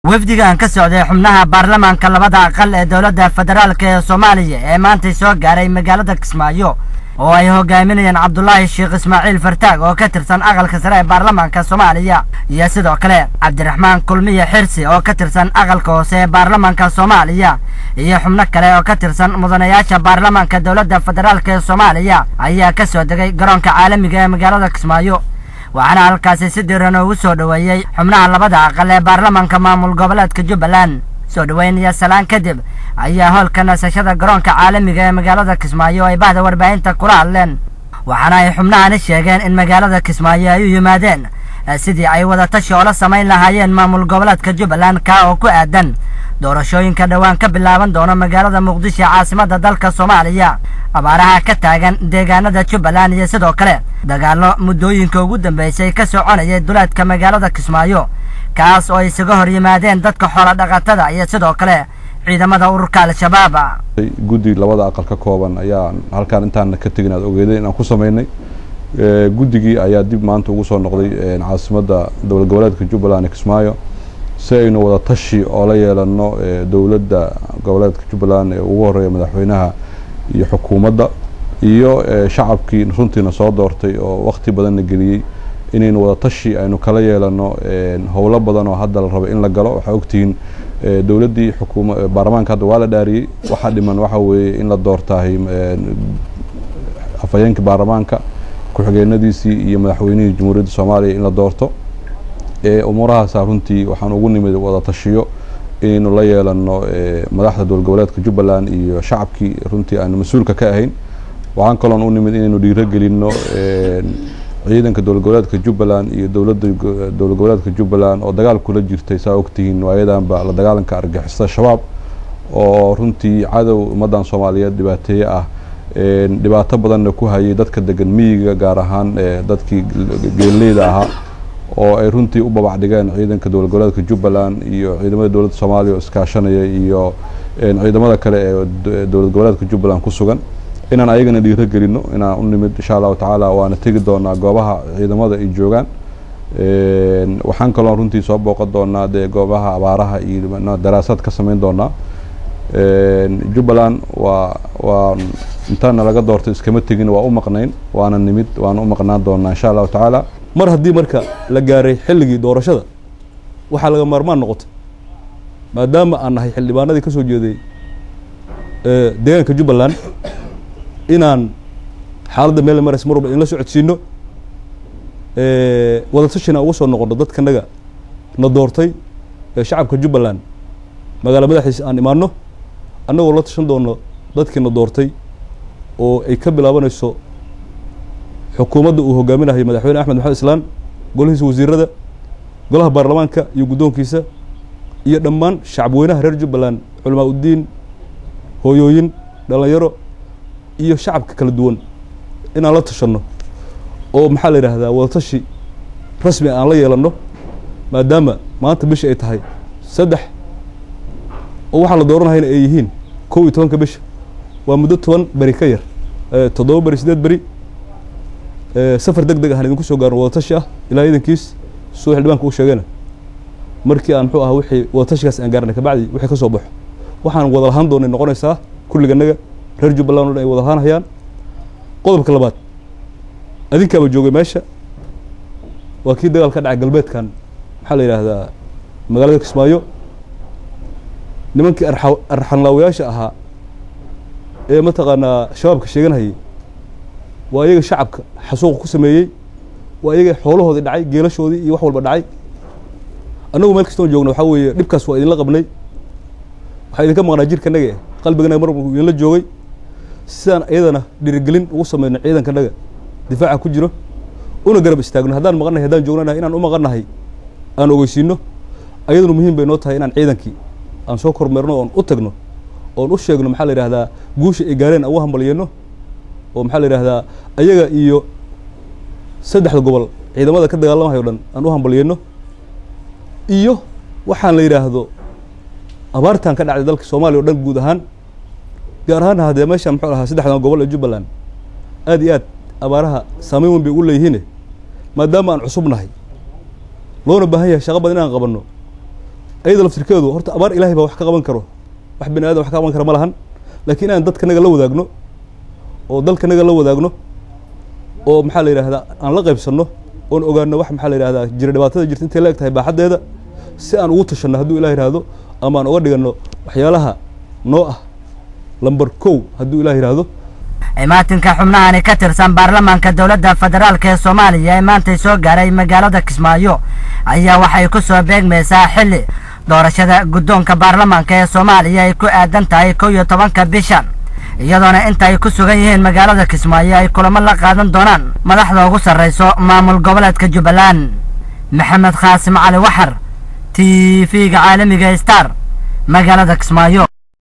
wafdigan ka socday xubnaha baarlamaanka labada aqal ee dowladda federaalk ee soomaaliya ee maantay soo gaaray magaalada kismaayo oo ay hogaaminayeen cabdulaahi sheekh ismaaciil fartaag oo ka tirsan aqalka sare ee baarlamaanka soomaaliya iyo sidoo kale cabdiraxmaan kulmiye xirsi oo ka tirsan aqalka hoose ee baarlamaanka soomaaliya iyo xubno kale oo ka tirsan mudanayaasha baarlamaanka dowladda federaalk ee soomaaliya ayaa ka soo degay garoonka caalamiga ee magaalada kismaayo waxaana halkaasi si diran ugu soo dhoweeyey xubnaha labada aqal ee baarlamaanka maamul goboleedka jubbaland soo dhoweyn iyo salaan kadib ayaa hoolka nasashada garoonka caalamiga ee magaalada kismaayo ay bahda warbaahinta kula hadleen waxaana ay xubnahani sheegeen in magaalada kismaayo ay u yimaadeen sidii ay wadatashi oola samayn lahaayeen maamul goboleedka jubbaland kaa oo ku aadan doorashooyinka dhowaan ka bilaaban doona magaalada muqdisho caasimadda dalka soomaaliya abaaraha ka taagan deegaanada jubbaland iyo sidoo kale dagaallo muddooyinka ugu dambeysay ka soconayay duleedka magaalada kismaayo kaas oo isaga hor yimaadeen dadka xoola dhaqatada iyo sidoo kale ciidamada ururka al-shabaab guddi labada aqal ka kooban ayaa halkaan intaana ka tegin aad ogeeday inaan ku samaynay guddigii ayaa dib maanta ugu soo noqday caasimadda dowlad goboleedka jubbaland ee kismaayo si aynu wada tashi oo la yeelano dowladda goboleedka jubbaland ee ugu horeeya madaxweynaha iyo xukuumadda iyo shacabkii runtiina soo doortay oo wakti badanna geliyey inaynu wada tashi aynu kala yeelano howlo badan oo hadda la rabo in la galo waxaa ogtihiin dowladdii xukuma baarlamaanka hadda waa la dhaariyey waxaa dhiman waxa weeye in la doortaahay afhayeenkii baarlamaanka ku-xigeenadiisii iyo madaxweynihii jamhuuriyadda soomaaliya in la doorto umuurahaasa runtii waxaan ugu nimid wada tashiyo inaynu la yeelano madaxda dowlad goboleedka jubbaland iyo shacabkii runtii aanu mas-uulka ka ahayn waxaan kaloon u nimid inaynu dhiiro gelino ciidanka dowlad goboleedka jubbaland iyo dowladda dowlad goboleedka jubbaland oo dagaal kula jirtay saa ogtihiin waayadanba la dagaalanka argixisada shabaab oo runtii cadow ummaddan soomaaliyeed dhibaateeye ah dhibaato badanna ku hayay dadka degan miyiga gaar ahaan dadkii geelleyda ahaa oo ay runtii u babac dhigeen ciidanka dowlad goboleedka jubbaland iyo ciidamada dowladda soomaaliya oo iskaashanaya iyo ciidamada kale ee dowlad goboleedka jubbaland ku sugan inaan ayagana dhiiro gelino inaan u nimid insha allahu tacaala waana tegi doonaa goobaha ciidamada ay joogaan waxaan kaloo runtii soo booqan doonaa dee goobaha abaaraha iyo daraasaad ka samayn doonaa jubbaland waa waa intaana laga doortay iskama tegin waa u maqnayn waana nimid waana u maqnaan doonaa insha allahu tacaala mar haddii marka la gaaray xilligii doorashada waxaa laga maarmaan noqotay maadaama aan nahay xildhibaanadii ka soo jeeday deegaanka jubbaland inaan xaaladda meel maraysa mar walba in la socodsiino wadatashina ugu soo noqono dadkanaga na doortay ee shacabka jubbaland magaala madaxiisa aan imaano annagoo la tashan doono dadkii na doortay oo ay ka bilaabanayso xukuumadda uu hogaaminayo madaxweyne axmed maxamed islaan golihiisa wasiirada golaha baarlamaanka iyo guddoonkiisa iyo dhammaan shacabweynaha reer jubbaland culamaa uddiin hooyooyin dhalinyaro iyo shacabka kala duwan inaan la tashanno oo maxaa la yidhaahdaa wadatashi rasmi aan la yeelanno maadaama maanta bisha ay tahay saddex oo waxaan la dooranahayna ay yihiin kow iyo tobanka bisha waa muddo toban beri ka yar toddoba beri siddeed beri safar deg deg ahaan idinku soo gaarno wadatashi ah ilaa iidankiis suu xildhibaanka u sheegayna markii aan muxuu aha wixii wadatashigaas aan gaarnay kabacdi wixii ka soo baxo waxaan wada lahaan doonay noqonaysaa kulliganaga reer jubbaland o dhan ay wada lahaanhayaan qodobka labaad adinkaaba joogay meesha waa kii dagaal ka dhacay galbeedkan maxaa la yidhaahdaa magaalada kismaayo nimankii arxa arxanlaawayaasha ahaa ee mataqaanaa shabaabka sheeganhayay waa iyaga shacabka xasuuqa ku sameeyey waa iyaga xoolahoodii dhacay geelashoodii iyo wax walba dhacay annagu meel kastoon joogna waxaa weeye dhibkaas waa idinla qabnay waxaa idinka maqnaa jirkanaga qalbiganaga mar walba idinla joogay sidaan iyadana dhiirigelin ugu sameyno ciidankanaga difaaca ku jiro una garab istaagno haddaan maqannahay haddaan joognanahay inaan u maqannahay aan ogeysiino ayaduna muhiim bay noo tahay inaan ciidankii aan soo kormeerno oon u tagno oon u sheegno maxaa la yidhahdaa guusha ay gaareen aan u hambalyeeno oo maxaa la yidhahdaa ayaga iyo saddexda gobol ciidamada ka dagaalamahayo dhan aan u hambalyeeno iyo waxaan la yidhaahdo abaartan ka dhacday dalka soomaaliya o dhan guud ahaan gaar ahaan haddee meeshaan muxuu ahaa saddexdan gobol ee jubbaland aad iyo aad abaaraha saameyn weyn bay ugu leeyihiine maadaama aan cusub nahay loona baahan yahay shaqo badan inaan qabanno ayada laftirkeedu horta abaar ilaahay baa wax ka qaban karo wax bani aadam wax ka qaban kara ma lahan laakiin inaan dadkanaga la wadaagno oo dalkanaga la wadaagno oo maxaa la yidhahdaa aan la qaybsanno oon ogaano wax maxaa la yidhahdaa jira dhibaatada jirta intay la eg tahay baaxaddeeda si aan ugu tashanno hadduu ilah yidhaahdo ama aan uga dhiganno waxyaalaha noo ah lamber kow hadduu ilah yidhaahdo imaatinka xubnahani ka tirsan baarlamaanka dowladda federaalk ee soomaaliya ee maantay soo gaaray magaalada kismaayo ayaa waxay ku soo beegmaysaa xilli doorashada guddoonka baarlamaanka ee soomaaliya ay ku aadan tahay kow iyo tobanka bishan iyadoona inta ay ku sugan yihiin magaalada kismaayo ay kulamo la qaadan doonaan madaxda ugu sarrayso maamul goboleedka jubbaland maxamed khaasim cali waxar t v-ga caalamiga star magaalada kismaayo